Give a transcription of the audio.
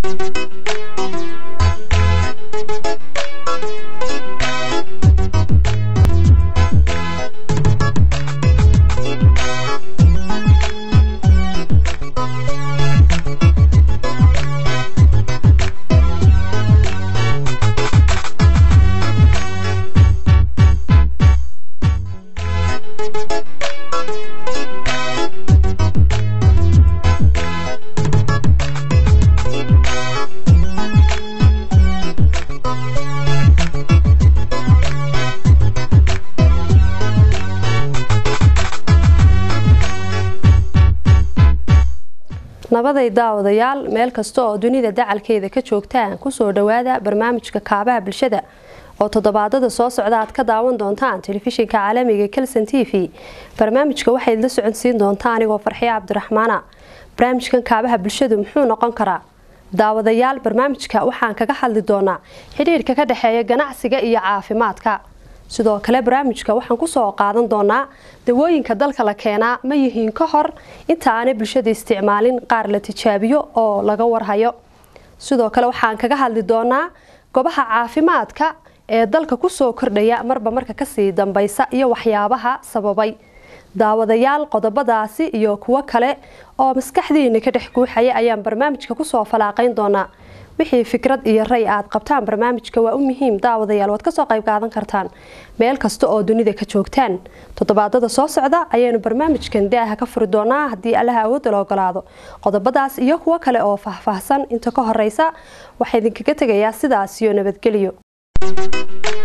nabaday daawadayaal meel kasta oo dunida dacalkeeda ka joogtaan kusoo dhawaada barnaamijka kaabaha bulshada oo toddobaadada soo socda aad ka daawan doontaan telefishinka caalamiga kelson t v barnaamijka waxayd la socodsiin doontaa anigoo farxiya cabdiraxmaana barnaamijkan kaabaha bulshadu muxuu noqon karaa daawadayaal barnaamijka waxaan kaga hadli doonaa xidhiirka ka dhexeeya ganacsiga iyo caafimaadka sidoo kale barnaamijka waxaan kusoo qaadan doonaa dawooyinka dalka la keenaa ma yihiin ka hor inta aanay bulshada isticmaalin qaar la tijaabiyo oo laga warhayo sidoo kale waxaan kaga hadli doonaa gobaha caafimaadka ee dalka kusoo kordhaya marba marka kasii dambaysa iyo waxyaabaha sababay daawadayaal qodobadaasi iyo kuwo kale oo maskaxdiina ka dhex guuxaya ayaan barnaamijka kusoo falaaqayn doonaa wixii fikrad iyo ray aad qabtaan barnaamijka waa u muhiim daawadayaal waad kasoo qayb qaadan kartaan meel kasta oo dunida ka joogtaan toddobaadada soo socda ayaynu barnaamijkan daaha ka furi doonaa haddii allaha awoodda la ogolaado qodobadaas iyo kuwo kale oo faahfaahsan inta ka horeysa waxaa idinkaga tegayaa sidaas iyo nabadgelyo